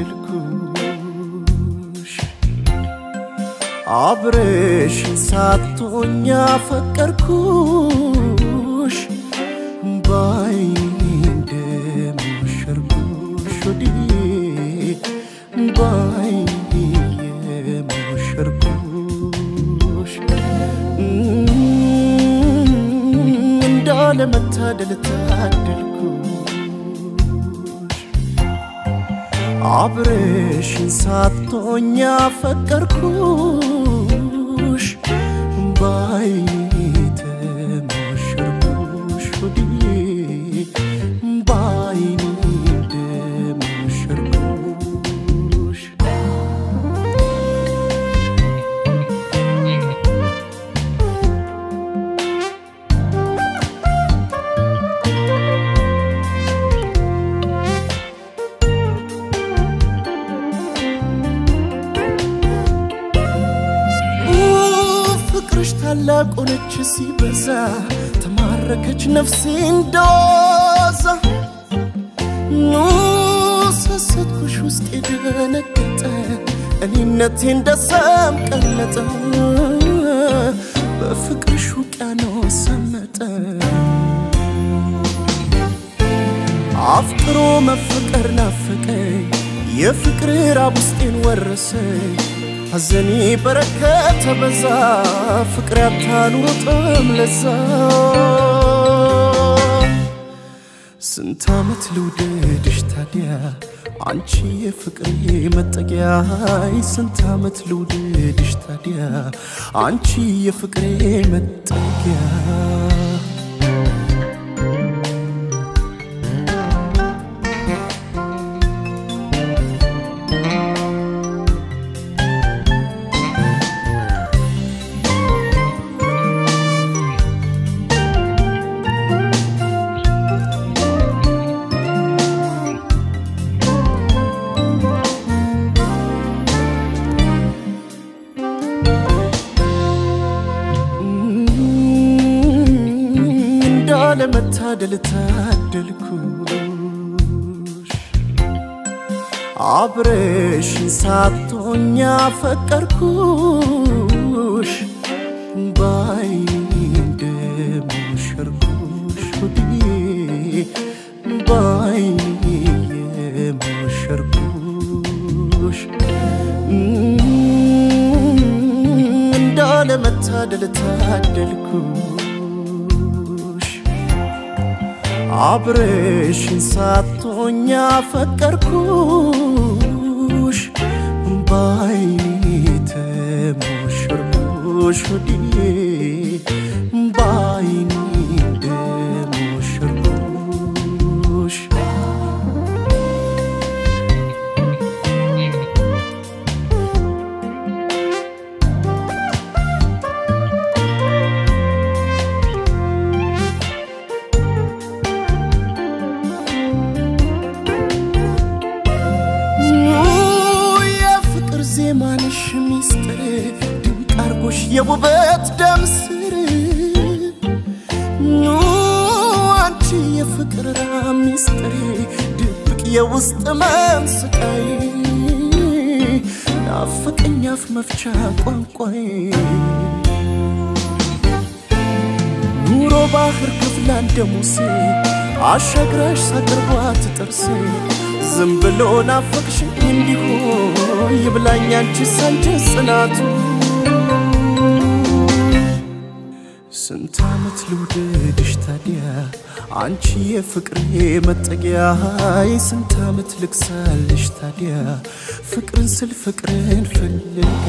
ታደልኩሽ አብረሽን ሳቶኛ ፈቀርኩሽ ባይኔ እንደሞሸርኩሽ ወዲህ ባይኔ የሞሸርኩሽ እንዳለመታደል ታደልኩሽ አብረሽን ሳቶኛ ፈቀርኩሽ ባይኔ ተሞሸርኩሽ ወዲህ ባይኔ እንደሞሸርኩሽ ፍቅርሽ ታላቅ ሆነች ሲበዛ ተማረከች ነፍሴ እንደዋዛ ኑ ሰሰትኩሽ ውስጥ የደነገጠ እኔነቴ እንደ ሰም ቀለጠ በፍቅርሽ ውቅያኖስ ሰመጠ አፍቅሮ መፈቀር ናፈቀኝ የፍቅር ራብ ውስጤን ወረሰኝ ሐዘኔ በረከተ በዛ ፍቅር ያታኑሮጥም ለዛ ስንት ዓመት ልውደድሽ ታዲያ አንቺ የፍቅሬ መጠጊያ ስንት ዓመት ልውደድሽ ታዲያ አንቺ የፍቅሬ መጠጊያ እንዳለመታደል ታደልኩሽ አብረሽን ሳቶኛ ፈቀርኩሽ ባይኔ እንደሞሸርኩሽ ወዲህ ባይኔ የሞሸርኩሽ እንዳለመታደል ታደልኩሽ አብረሽን ሳቶኛ ፈቀርኩሽ ባይኔ ተሞሸርኩሽ ወዲህ ባይኔ እንደሞሸርኩሽ የፍቅር ዜማንሽ ሚስጥር ድንቅ አርጎሽ የውበት ደም ስር ኑ አንቺ የፍቅር ራም ሚስጥር ድብቅ የውስጥ መም ስቃይ ናፍቀኝ አፍ መፍቻ ቋንቋዬ ኑሮ ባህር ክፍላ እንደ ሙሴ አሻግራሽ ሳቅርቧት ጥርሴ ዝም ብሎ ናፈቅሽኝ እንዲሁ ይብላኝ አንቺ ሳንጀ ጽናቱ ስንት ዓመት ልውደድሽ ታዲያ አንቺ የፍቅሬ መጠጊያ ስንት ዓመት ልክሳልሽ ታዲያ ፍቅርን ስል ፍቅርን ፈልጌ